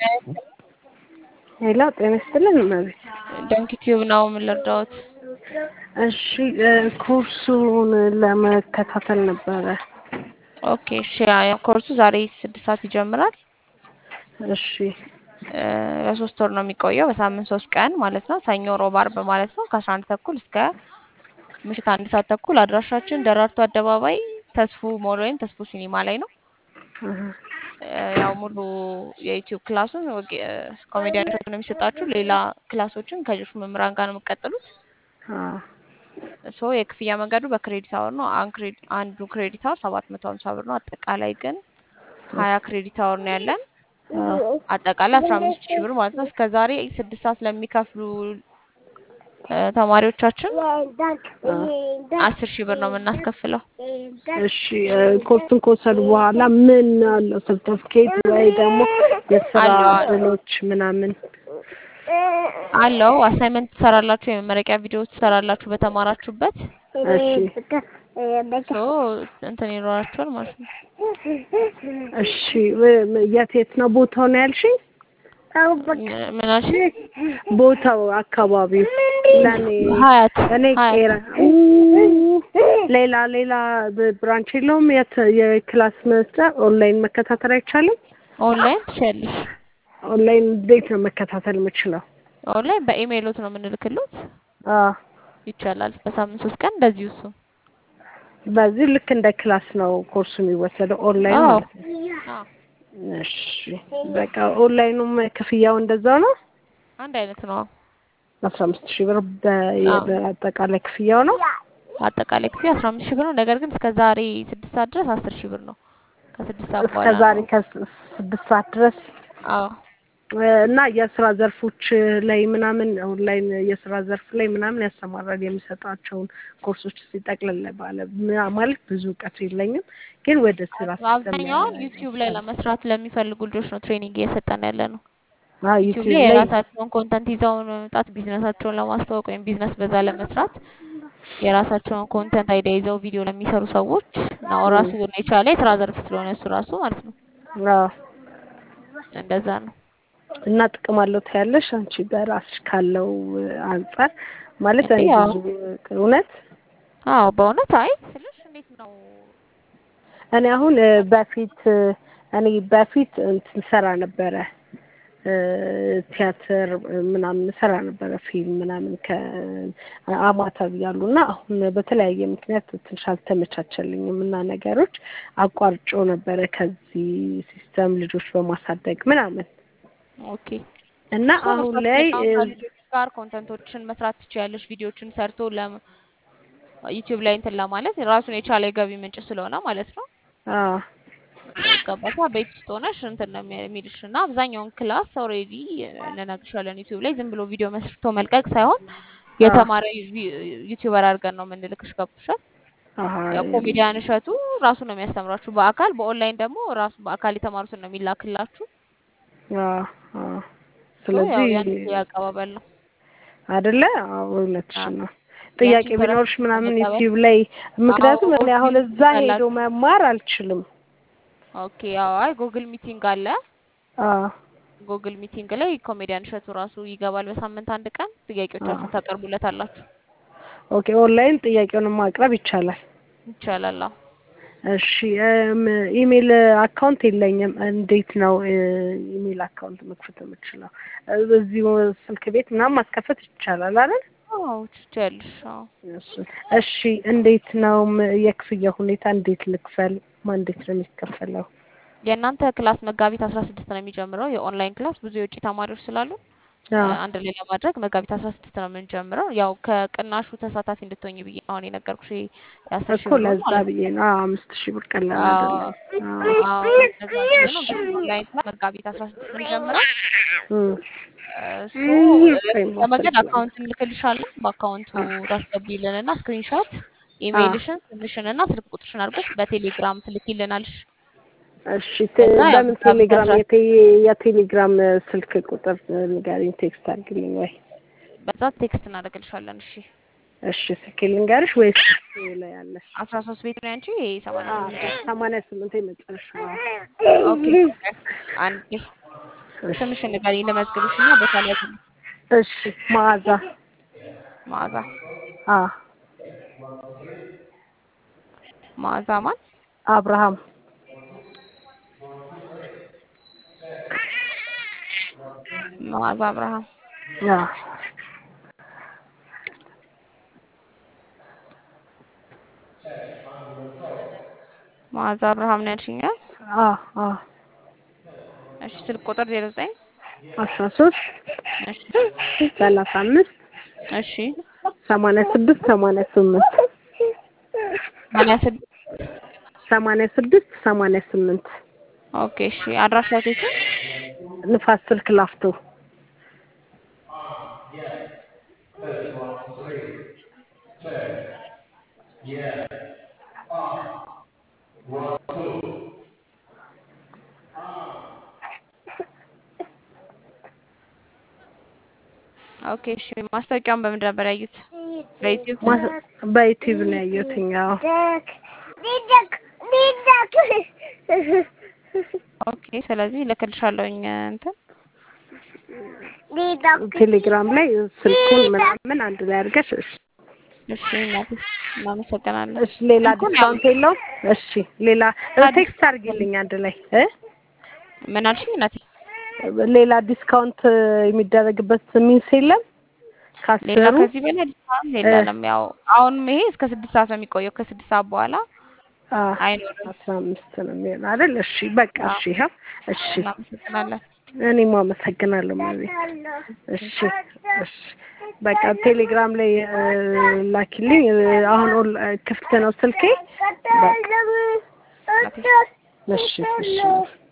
ሄሎ ጤና ይስጥልን እመቤት። ዶንኪ ቲዩብ ነው የምንረዳዎት? እሺ ኮርሱን ለመከታተል ነበረ። ኦኬ እሺ ያ ኮርሱ ዛሬ ስድስት ሰዓት ይጀምራል። እሺ ለሶስት ወር ነው የሚቆየው በሳምንት ሶስት ቀን ማለት ነው። ሰኞ፣ ሮብ፣ አርብ ማለት ነው ከአስራ አንድ ተኩል እስከ ምሽት አንድ ሰዓት ተኩል። አድራሻችን ደራርቱ አደባባይ ተስፉ ሞል ወይም ተስፉ ሲኒማ ላይ ነው። ያው ሙሉ የዩቲዩብ ክላሱን ኮሜዲያኖች ነው የሚሰጣችሁ። ሌላ ክላሶችን ከሌሎች መምህራን ጋር ነው የምትቀጥሉት። ሶ የክፍያ መንገዱ በክሬዲት አወር ነው። አንዱ ክሬዲት አወር ሰባት መቶ ሀምሳ ብር ነው። አጠቃላይ ግን ሀያ ክሬዲት አወር ነው ያለን። አጠቃላይ አስራ አምስት ሺህ ብር ማለት ነው። እስከ ዛሬ ስድስት ሰዓት ለሚከፍሉ ተማሪዎቻችን አስር ሺህ ብር ነው የምናስከፍለው። እሺ ኮርሱን ከወሰዱ በኋላ ምን አለው ሰርተፍኬት ወይ ደግሞ የስራ እድሎች ምናምን አለው? አሳይመንት ትሰራላችሁ፣ የመመረቂያ ቪዲዮ ትሰራላችሁ በተማራችሁበት። ሶ እንትን ይኖራችኋል ማለት ነው። እሺ የት የት ነው ቦታው ነው ያልሽኝ? ምን አልሽኝ? ቦታው አካባቢው ለኔ ሀያት እኔ ቄራ ሌላ ሌላ ብራንች የለውም? የት የክላስ መስጫ ኦንላይን መከታተል አይቻልም? ኦንላይን ትችያለሽ። ኦንላይን እንዴት ነው መከታተል የምችለው? ኦንላይን በኢሜይሎት ነው የምንልክሎት። አዎ ይቻላል። በሳምንት ሶስት ቀን እንደዚሁ እሱ በዚህ ልክ እንደ ክላስ ነው ኮርሱ የሚወሰደው ኦንላይን አዎ ማለት ነው። አዎ እሺ በቃ ኦንላይኑም ክፍያው እንደዛው ነው። አንድ አይነት ነው። አስራ አምስት ሺህ ብር በአጠቃላይ ክፍያው ነው። አጠቃላይ ክፍያ አስራ አምስት ሺህ ብር ነው። ነገር ግን እስከ ዛሬ ስድስት ሰዓት ድረስ አስር ሺህ ብር ነው። ከስድስት ሰዓት እስከ በኋላ ዛሬ ነው። ከስድስት ሰዓት ድረስ አዎ እና የስራ ዘርፎች ላይ ምናምን ኦንላይን የስራ ዘርፍ ላይ ምናምን ያሰማራል የሚሰጣቸውን ኮርሶች ሲጠቅልል ባለ ማለት ብዙ እውቀቱ የለኝም፣ ግን ወደ ስራ አብዛኛውን ዩቲዩብ ላይ ለመስራት ለሚፈልጉ ልጆች ነው ትሬኒንግ እየሰጠን ያለ ነው። ዩቲዩብ ዩቲዩብ ላይ ላይ የራሳቸውን ኮንተንት ይዘው መምጣት ቢዝነሳቸውን ለማስተዋወቅ ወይም ቢዝነስ በዛ ለመስራት የራሳቸውን ኮንተንት አይዲያ ይዘው ቪዲዮ ለሚሰሩ ሰዎች ነው። ራሱ የቻለ የስራ ዘርፍ ስለሆነ እሱ ራሱ ማለት ነው። አዎ። እንደዛ ነው። እና ጥቅም አለው ታያለሽ አንቺ በራስሽ ካለው አንጻር ማለት እኔ ያው ብዙ እውነት አዎ በእውነት አይ ስልሽ እንዴት ነው እኔ አሁን እ በፊት እ እኔ በፊት እንትን ሰራ ነበረ እ ቲያትር ምናምን ሰራ ነበረ ፊልም ምናምን ከአማተር ያሉ እና አሁን በተለያየ ምክንያት ትንሽ አልተመቻቸልኝም እና ነገሮች አቋርጬው ነበረ ከዚህ ሲስተም ልጆች በማሳደግ ምናምን ኦኬ እና እሱ አሁን መስራት ላይ አሁን እ ከልጆች ጋር ኮንተንቶችን መስራት ትችያለሽ። ቪዲዮችን ሰርቶ ለ ዩቲዩብ ላይ እንትን ለማለት ራሱን የቻለ የገቢ ምንጭ ስለሆነ ማለት ነው። አዎ ገባታ ቤት ውስጥ ሆነሽ እንትን ነው የሚልሽ እና አብዛኛውን ክላስ ኦልሬዲ እንነግርሻለን ዩቲዩብ ላይ ዝም ብሎ ቪዲዮ መስርቶ መልቀቅ ሳይሆን አዎ የተማረ ዩቲዩበር አድርገን ነው የምንልክሽ። ገብቶሻል? አሀ ያው ኮሜዲያን እሸቱ ራሱ ነው የሚያስተምራችሁ በአካል በኦንላይን ደግሞ ራሱ በአካል የተማሩትን ነው የሚላክላችሁ። አዎ አዎ ሶ ያው ስለዚህ ያን ያቀባበል ነው። አይደለ? አዎ እውነትሽን አዎ ነው። ጥያቄ ያንቺን ተረፍ ቢኖርሽ ምናምን ለመቀበል ዩቲዩብ ላይ ምክንያቱም አዎ እኔ አሁን ጉግል እዛ ሚቲንግ ሄዶ አላችሁ። መማር አልችልም። ኦኬ ያው አይ ጉግል ሚቲንግ አለ። አዎ ጉግል ሚቲንግ ላይ ኮሜዲያን እሸቱ ራሱ ይገባል በሳምንት አንድ ቀን አዎ ጥያቄዎቻችሁን ታቀርቡለታላችሁ። ኦኬ ኦንላይን ጥያቄውን ማቅረብ ይቻላል። ይቻላል። አዎ እሺ እም ኢሜል አካውንት የለኝም። እንዴት ነው እ ኢሜል አካውንት መክፈት የምችለው? እ እዚሁ ስልክ ቤት ምናምን ማስከፈት ይቻላል አይደል? አዎ ትችያለሽ። አዎ እሱን እሺ እንዴት ነው ም- የክፍያ ሁኔታ እንዴት ልክፈል? ማን እንዴት ነው የሚከፈለው? የእናንተ ክላስ መጋቢት አስራ ስድስት ነው የሚጀምረው። የኦንላይን ክላስ ብዙ የውጭ ተማሪዎች ስላሉ እ አዎ አንድ ላይ ለማድረግ መጋቢት አስራ ስድስት ነው የምንጀምረው። ያው ከቅናሹ ተሳታፊ እንድትሆኝ ብዬ ነው አሁን የነገርኩሽ ይሄ የአስር ሺህ እኮ ብሩን ለዛ ማለት ነው። ብዬ ነው። አዎ አምስት ሺህ ብር ቀላል አዎ አይደለም። አዎ አዎ እንደዛ ብዬ ነው። እሺ ግን ኦንላይን ክላስ መጋቢት አስራ ስድስት ነው የሚጀምረው። እም እሱ ወይም ለመንገድ ማስረጃ አካውንት እንልክልሻለን። በአካውንቱ አዎ ታስገቢልንና ስክሪንሾት አዎ ኢሜይልሽን፣ ስምሽን እና ስልክ ቁጥርሽን አድርገሽ በቴሌግራም ትልኪልናልሽ። እሺ ቴ- ከዛ ያው በምን መጋቢት ቴሌግራም አስራ የቴ የቴሌግራም ስልክ ቁጥር ንገሪኝ፣ ቴክስት አድርግልኝ ወይ? በዛ ቴክስት እናደርግልሻለን። እሺ እሺ ስልክ ልንገርሽ ወይስ ላይ ያለሽ? አስራ ሶስት ቤት ነው ያንቺ ሰማንያ አዎ ስምንት ሰማንያ ስምንት የመጨረሻ ኦኬ አንዴ እሺ ስምሽን ንገሪኝ ልመዝግብሽ እና ቦታ ላይ ያዝልኝ። እሺ መዓዛ መዓዛ አ መዓዛ ማን? አብርሃም መዓዛ አብርሃም። አ መዓዛ አብርሃም ነው ያልሽኝ? አ? አ አ እሺ ስልክ ቁጥር ዜሮ ዘጠኝ አስራ ሶስት እሺ ሰላሳ አምስት እሺ ሰማንያ ስድስት ሰማንያ ስምንት ሰማንያ ስድስት ሰማንያ ስድስት ሰማንያ ስምንት ኦኬ እሺ አድራሻው የት ነው? ንፋስ ስልክ ላፍቶ ኦኬ እሺ ማስታወቂያውን በምን ነበር ያዩት? በዩቲዩብ ማ- በዩቲዩብ ነው ያየሁትኝ። አዎ ኦኬ ስለዚህ እልክልሻለሁኝ እንትን ቴሌግራም ላይ ስልኩን ምናምን አንድ ላይ አድርገሽ እሺ እሺ እናቴ እናመሰግናለን። እሺ ሌላ ስልኩን ያው ዲስካውንት የለውም? እሺ ሌላ ሌላ ቴክስት ዲስካውንት አድርጊልኝ አንድ ላይ እ ምን አልሽኝ እናቴ? ሌላ ዲስካውንት የሚደረግበት ሚንስ የለም ሌላ ካሰሩ ከዚህ በላይ ዲስካውንት የለንም። ያው አሁንም ይሄ እስከ ስድስት ሰዓት ነው የሚቆየው። ከስድስት ሰዓት በኋላ አይኖርም። አስራ አምስት ነው የሚሆን አይደል? እሺ በቃ አዎ እሺ ይኸው እሺ እናመሰግናለን። እኔም አመሰግናለሁ ማለት እሺ እሺ በቃ ቴሌግራም ላይ እ፣ ላኪልኝ እ፣ አሁን ኦል- ክፍት ነው ስልኬ በቃ እናቴ እሺ እሺ